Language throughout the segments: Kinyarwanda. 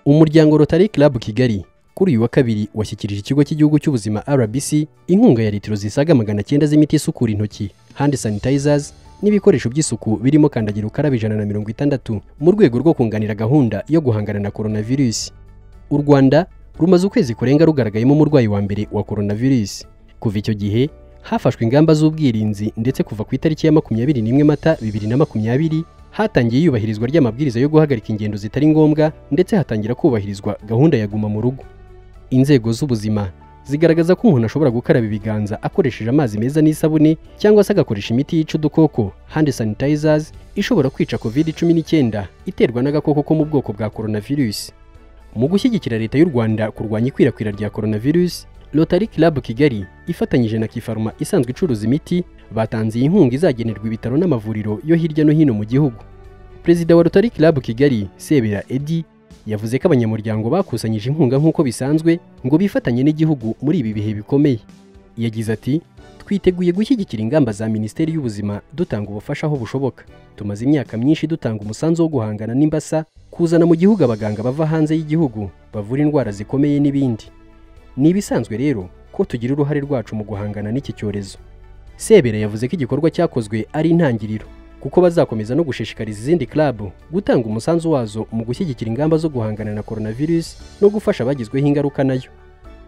umuryango Rotary Club Kigali kuri uyu wa kabiri washyikirije ikigo cy'igihugu cy'ubuzima RBC inkunga ya litiro zisaga magana cyenda z'imiti isukura intoki hand sanitizers n'ibikoresho by'isuku birimo kandagira ukarabe ijana na mirongo itandatu mu rwego rwo kunganira gahunda yo guhangana na coronavirus u Rwanda rumaze ukwezi kurenga rugaragayemo umurwayi wa mbere wa coronavirus kuva icyo gihe hafashwe ingamba z'ubwirinzi ndetse kuva ku itariki ya makumyabiri n'imwe mata bibiri na makumyabiri hatangiye iyubahirizwa ry'amabwiriza yo guhagarika ingendo zitari ngombwa ndetse hatangira kubahirizwa gahunda ya guma mu rugo inzego z'ubuzima zigaragaza ko umuntu ashobora gukaraba ibiganza akoresheje amazi meza n'isabune cyangwa se agakoresha imiti yica udukoko hand sanitizers ishobora kwica covid cumi n'icyenda iterwa n'agakoko ko mu bwoko bwa coronavirus mu gushyigikira leta y'u rwanda kurwanya ikwirakwira rya coronavirus Rotary Club Kigali ifatanyije na Kifaruma isanzwe icuruza imiti batanze iyi nkunga izagenerwa ibitaro n'amavuriro yo hirya no hino mu gihugu Perezida wa Rotary Club Kigali Sebera Eddy yavuze ko abanyamuryango bakusanyije inkunga nk'uko bisanzwe ngo bifatanye n'igihugu muri ibi bihe bikomeye yagize ati twiteguye gushyigikira ingamba za Minisiteri y'Ubuzima dutanga ubufasha aho bushoboka tumaze imyaka myinshi dutanga umusanzu wo guhangana n'imbasa kuzana mu gihugu abaganga bava hanze y'igihugu bavura indwara zikomeye n'ibindi ni ibisanzwe rero ko tugira uruhare rwacu mu guhangana n'iki cyorezo sebera yavuze ko igikorwa cyakozwe ari intangiriro kuko bazakomeza no gushishikariza izindi club gutanga umusanzu wazo mu gushyigikira ingamba zo guhangana na coronavirus no gufasha abagizweho ingaruka nayo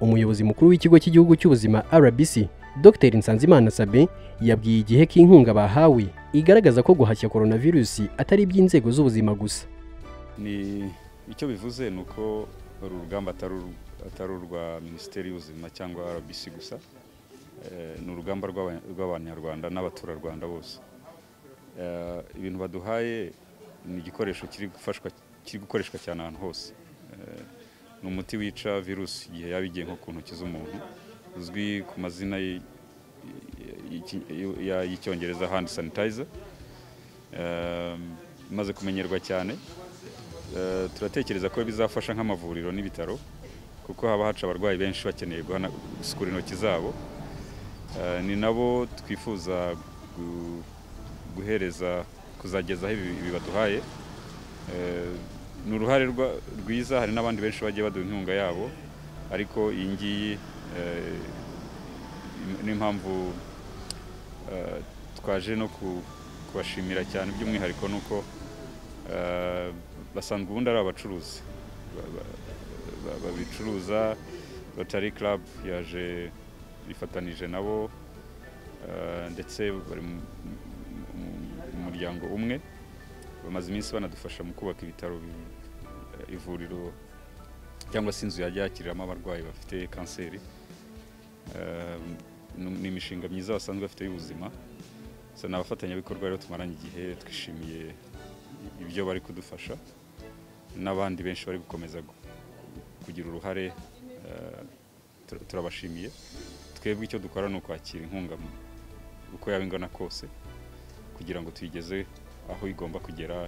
umuyobozi mukuru w'ikigo cy'igihugu cy'ubuzima RBC Dr Nsanzimana Sabin yabwiye igihe k'inkunga bahawe igaragaza ko guhashya coronavirus atari iby'inzego z'ubuzima gusa ni icyo bivuze ni uko uru rugamba atari urwa minisiteri y'ubuzima cyangwa rbc gusa ni urugamba rw'abanyarwanda n'abaturarwanda bose ibintu baduhaye ni igikoresho kiri gukoreshwa cyane ahantu hose ni umuti wica virusi igihe yaba igiye nko ku ntoki z'umuntu uzwi ku mazina y'icyongereza hand sanitizer imaze kumenyerwa cyane turatekereza ko bizafasha nk'amavuriro n'ibitaro kuko haba haca abarwayi benshi bakeneye gusukura intoki zabo ni nabo twifuza guhereza kuzagezaho ibi baduhaye ni uruhare rwiza hari n'abandi benshi bagiye baduha inkunga yabo ariko iyi ngiyi n'impamvu twaje no kubashimira cyane by'umwihariko ni uko basanzwe ubundi ari abacuruzi babicuruza rotary club yaje ifatanije nabo ndetse bari mu muryango umwe bamaze iminsi banadufasha mu kubaka ibitaro ivuriro cyangwa se inzu yajya yakiriramo abarwayi bafite kanseri ni imishinga myiza basanzwe bafite y'ubuzima ni abafatanyabikorwa rero tumaranye igihe twishimiye ibyo bari kudufasha n'abandi benshi bari gukomeza kugira uruhare turabashimiye twebwe icyo dukora ni ukwakira inkunga uko yaba ingana kose kugira ngo tuyigeze aho igomba kugera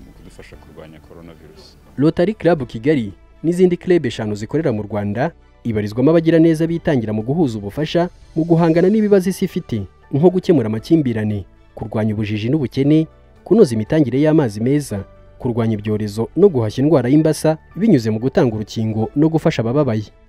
mu kudufasha kurwanya coronavirus Rotary Club Kigali n'izindi club eshanu zikorera mu Rwanda ibarizwamo abagiraneza bitangira mu guhuza ubufasha mu guhangana n'ibibazo isi ifite nko gukemura amakimbirane kurwanya ubujiji n'ubukene kunoza imitangire y'amazi meza kurwanya ibyorezo no guhashya indwara y'imbasa binyuze mu gutanga urukingo no gufasha abababaye